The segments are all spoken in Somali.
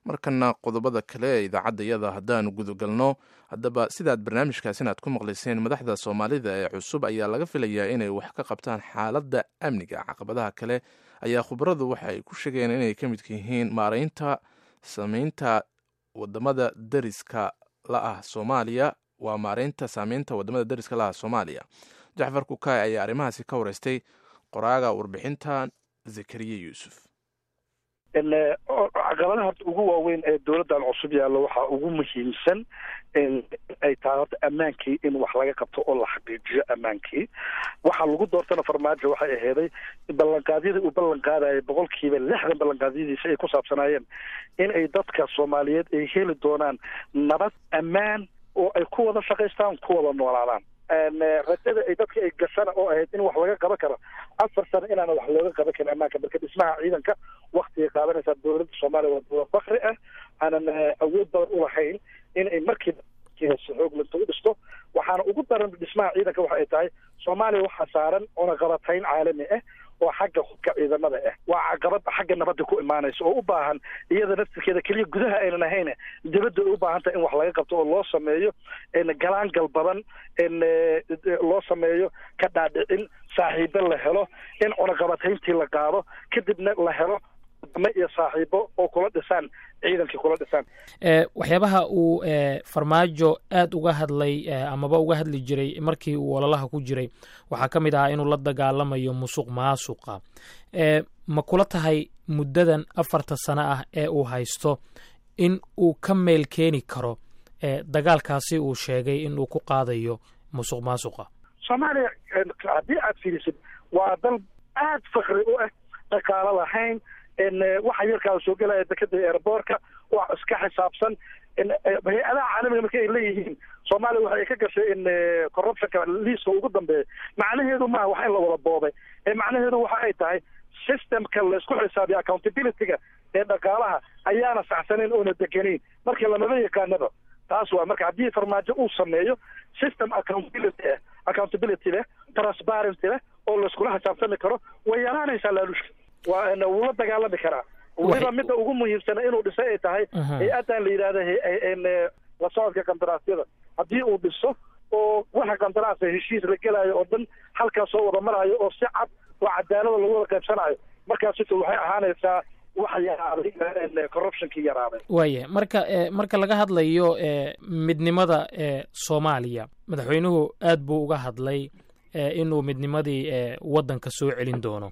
markana qodobada kale ee idaacaddayada haddaanu gudagalno haddaba sidaad barnaamijkaas inaad ku maqlayseen madaxda soomaalida ee cusub ayaa laga filayaa inay wax ka qabtaan xaaladda amniga caqabadaha kale ayaa khubaradu waxa ay ku sheegeen inay ka midka yihiin maaraynta sameynta wadamada dariska la ah soomaaliya waa maareynta saameynta wadamada dariska la ah soomaaliya jacfar kukaay ayaa arrimahaasi ka wareystay qoraaga warbixintan zakariya yuusuf caqabadaha horta ugu waaweyn ee dowladdan cusub yaallo waxaa ugu muhiimsan ay tahay horta ammaankii in wax laga qabto oo la xaqiijiyo ammaankii waxaa lagu doortana farmaajo waxay aheeday ballanqaadyadii uu ballan qaadayay boqolkiiba lixdan ballanqaadyadiisa ay ku saabsanaayeen in ay dadka soomaaliyeed ay heli doonaan nabad ammaan oo ay ku wada shaqaystaan ku wada noolaadaan rajada ay dadka ay gashana oo ahayd in wax laga qaban karo afar sano inaana wax looga qaban karin ammaanka marka dhismaha ciidanka waktigay qaadanaysaa dowladda soomaaliya waa dowlad bakri ah aanan awood badan ulahayn in ay markiiba xooglinta u dhisto waxaana ugu daran dhismaha ciidanka waxa ay tahay soomaaliya waxaa saaran cunaqabatayn caalami ah oo xagga hubka ciidamada ah waa caqabad xagga nabadda ku imaanaysa oo u baahan iyada naftirkeeda keliya gudaha aynan ahayn dibadda ay u baahan tahay in wax laga qabto oo loo sameeyo galaangal badan loo sameeyo ka dhaadhicin saaxiibo la helo in cunaqabatayntii la qaado kadibna la helo dame iyo saaxiibo oo kula dhisaan ciidankii kula dhisaan waxyaabaha uu farmaajo aad uga hadlay amaba uga hadli jiray markii uu ololaha ku jiray waxaa ka mid ahaa inuu la dagaalamayo musuq maasuqa ma kula tahay muddadan afarta sano ah ee uu haysto in uu ka meel keeni karo dagaalkaasi uu sheegay in uu ku qaadayo musuq maasuqa soomaaliya haddii aad fiirisid waa dal aad fakri u ah dhaqaalo lahayn waxa yarkaa soo gelaya dekeda airboortka wax iska xisaabsan hay-adaha caalamiga marka ay leeyihiin soomaaliya waxa ay ka gashay in corruptionka liiska ugu dambeeya macnaheedu maaha wax in la wada boobay macnaheedu waxa ay tahay systemka laisku xisaabiya accountability-ga ee dhaqaalaha ayaana saxsanayn oona degenayn marka lamaba yaqaanaba taas waa marka haddii farmaajo uu sameeyo system accountability ah accountability leh transparency leh oo laiskula xisaabtami karo way yaraanaysaa laalushka waa wuu la dagaalami karaa weliba midda ugu muhiimsana inuu dhisay ay tahay hay-addan la yidhahda la socodka kandaraasyada haddii uu dhiso oo waxa kandaraasa heshiis la gelaayo oo dhan halkaas soo wada maraayo oo si cad oo cadaalada lagu wada qaybsanayo markaasito waxay ahaanaysaa wax yaraaday corruptionkii yaraaday waaya marka marka laga hadlayo midnimada soomaaliya madaxweynuhu aad buu uga hadlay inuu midnimadii waddanka soo celin doono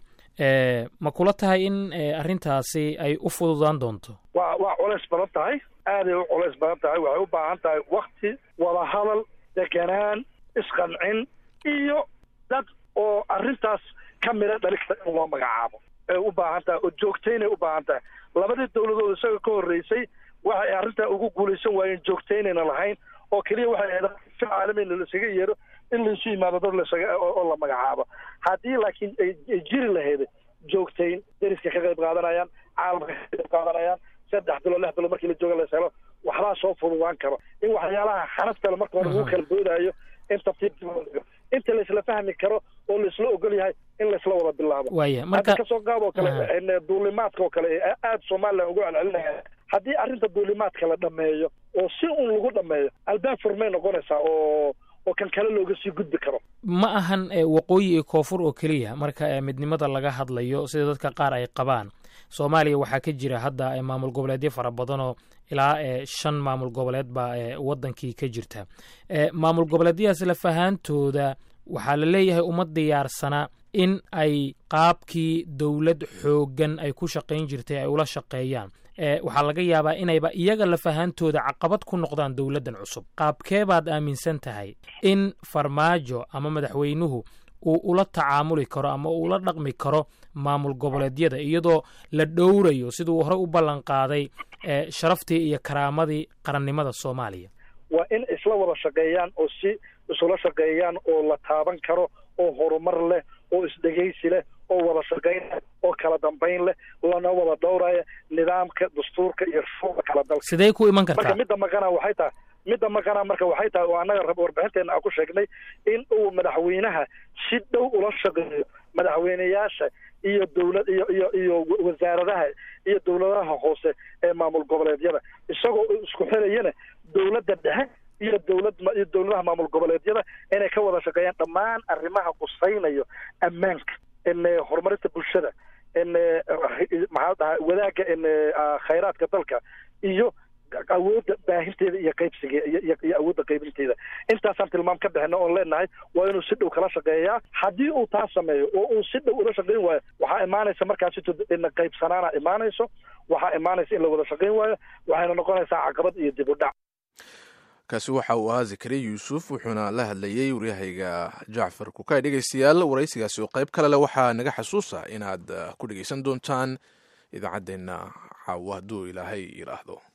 ma kula tahay in arrintaasi ay u fududaan doonto wa waa culays badan tahay aaday u culays badan tahay waxay u baahan tahay wakti wadahadal deganaan isqancin iyo dad oo arrintaas ka mida dhaligta in loo magacaabo ay u baahan tahay oo joogtaynay u baahan tahay labadii dowladood isaga ka horreysay waxay arrintaa ugu guulaysan waayeen joogtaynayna lahayn oo keliya waxay ahayd si caalamiina laisaga yeero in laisu yimaado dad lasaga oo la magacaabo haddii laakiin ay jiri lahayd joogtayn deriska ka qayb qaadanayaan caalamka ka qayb qaadanayaan saddex bilo lix bilo markii la jooga las helo waxbaa soo fududaan karo in waxyaalaha xanaftale marka hore lagu kala boodaayo in tartiib inta laisla fahmi karo oo laisla ogol yahay in laisla wada bilaabo waya marka kasoo qaab oo kale duulimaadka oo kale aada somalilan ugu celcelinaya haddii arrinta duulimaadka la dhameeyo oo si un lagu dhameeyo albaab furmay noqonaysaa oo oo kan kale looga sii gudbi karo ma ahan waqooyi iyo koonfur oo keliya marka midnimada laga hadlayo sida dadka qaar ay qabaan soomaaliya waxaa ka jira hadda maamul goboleedyo fara badan oo ilaa shan maamul goboleed baa waddankii ka jirta maamul goboleedyadaas lafahaantooda waxaa la leeyahay uma diyaarsana in ay qaabkii dowlad xooggan ay ku shaqayn jirtay ay ula shaqeeyaan waxaa laga yaabaa inayba iyaga lafahaantooda caqabad ku noqdaan dowladdan cusub qaabkee baad aaminsan tahay in farmaajo ama madaxweynuhu uu ula tacaamuli karo ama uu ula dhaqmi karo maamul goboleedyada iyadoo la dhowrayo siduu horey u ballan qaaday sharaftii iyo karaamadii qarannimada soomaaliya waa in isla wada shaqeeyaan oo si isula shaqeeyaan oo la taaban karo oo horumar leh oo isdhegaysi leh oo wada shaqayn leh oo kala dambayn leh lana wada dhowraya nidaamka dastuurka iyo shuuca kala dalka sidee ku iman kartaa marka midda maqanaa waxay tahay midda maqanaa marka waxay tahay oo annaga warbixinteena aan ku sheegnay in uu madaxweynaha si dhow ula shaqeeyo madaxweyneyaasha iyo dowlad iyo iyo iyo wasaaradaha iyo dowladaha hoose ee maamul goboleedyada isagoo isku xirayana dowladda dhexe iyo dowlad iyo dowladaha maamul goboleedyada inay ka wada shaqeeyaan dhammaan arrimaha qusaynayo ammaanka horumarinta bulshada maxaa dhahay wadaagga khayraadka dalka iyo awoodda baahinteeda iyo qaybsiga iyo awoodda qaybinteeda intaasaan tilmaam ka bixina oon leenahay waa inuu si dhow kala shaqeeyaa haddii uu taa sameeyo oo uu si dhow ula shaqeyn waayo waxaa imaanaysa markaasi qaybsanaana imaanayso waxaa imaanaysa in la wada shaqeyn waayo waxayna noqonaysaa caqabad iyo dib u dhac kaasi waxa uu ahaa zakariya yuusuf wuxuuna la hadlayey waryahayga jacfar kukay dhegeystayaal waraysigaasi oo qayb kale leh waxaa naga xasuusa inaad ku dhegeysan doontaan idaacaddeenna caawo hadduu ilaahay yidhaahdo